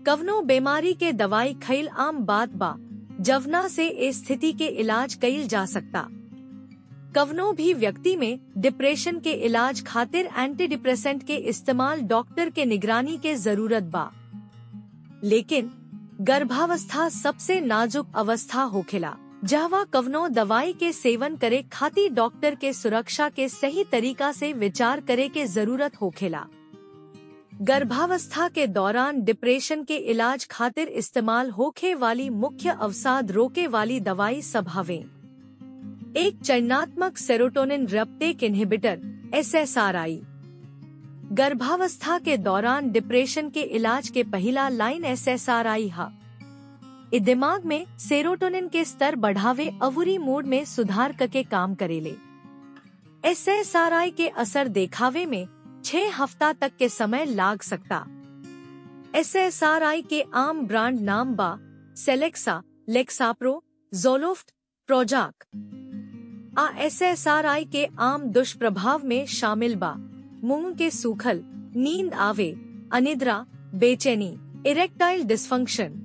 कवनो बीमारी के दवाई खईल आम बात बा जवना से ए स्थिति के इलाज कईल जा सकता कवनो भी व्यक्ति में डिप्रेशन के इलाज खातिर एंटी डिप्रेसेंट के इस्तेमाल डॉक्टर के निगरानी के जरूरत बा लेकिन गर्भावस्था सबसे नाजुक अवस्था होखेला जहवा कवनो दवाई के सेवन करे खातिर डॉक्टर के सुरक्षा के सही तरीका से विचार करे के जरूरत होखेला गर्भावस्था के दौरान डिप्रेशन के इलाज खातिर इस्तेमाल होखे वाली मुख्य अवसाद रोके वाली दवाई सब हवे एक चयनात्मक serotonin reuptake inhibitor S S R I गर्भावस्था के दौरान डिप्रेशन के इलाज के पहला line S S R I हा इ दिमाग में सेरोटोनिन के स्तर बढ़ावे अवुरी मूड में सुधार करके काम करेले एस एस आर आई के असर देखावे में छह हफ्ता तक के समय लाग सकता एस एस आर आई के आम ब्रांड नाम बा सेलेक्सा लेक्साप्रो जोलोफ्ट प्रोजाक आ एस एस आर आई के आम दुष्प्रभाव में शामिल बा मुंह के सूखल नींद आवे अनिद्रा बेचैनी इरेक्टाइल डिस्फंक्शन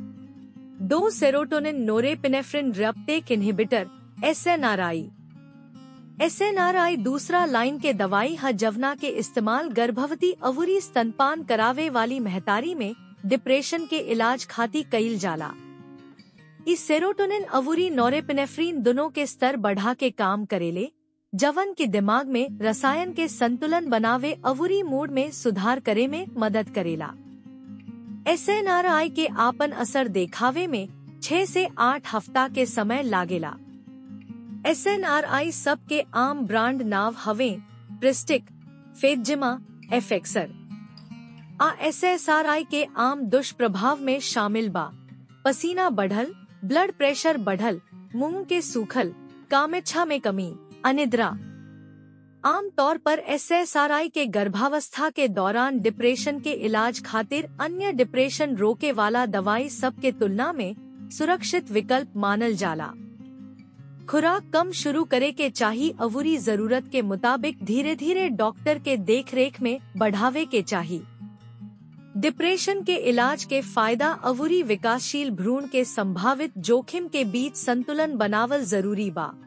दो serotonin norepinephrine reuptake inhibitor S N R I S N R I दूसरा लाइन के दवाई ह जवना के इस्तेमाल गर्भवती अवुरी स्तनपान करावे वाली महतारी में डिप्रेशन के इलाज खाती कईल जाला इस सेरोटोनिन अवुरी नोरेपिनेफ्रीन दोनों के स्तर बढ़ा के काम करेले जवन के दिमाग में रसायन के संतुलन बनावे अवुरी मूड में सुधार करे में मदद करेला एस एन आर आई के आपन असर देखावे में छह से आठ हफ्ता के समय लागेला एस एन आर आई सब के आम ब्रांड नाव हवे प्रिस्टिक फेजिमा एफेक्सर आ एस एस आर आई के आम दुष्प्रभाव में शामिल बा पसीना बढ़ल ब्लड प्रेशर बढ़ल मुंह के सूखल कामेच्छा में कमी अनिद्रा आम तौर पर एस एस आर आई के गर्भावस्था के दौरान डिप्रेशन के इलाज खातिर अन्य डिप्रेशन रोके वाला दवाई सब के तुलना में सुरक्षित विकल्प मानल जाला खुराक कम शुरू करे के चाही अवुरी जरूरत के मुताबिक धीरे धीरे डॉक्टर के देख रेख में बढ़ावे के चाही डिप्रेशन के इलाज के फायदा अवुरी विकासशील भ्रूण के संभावित जोखिम के बीच संतुलन बनावल जरूरी बा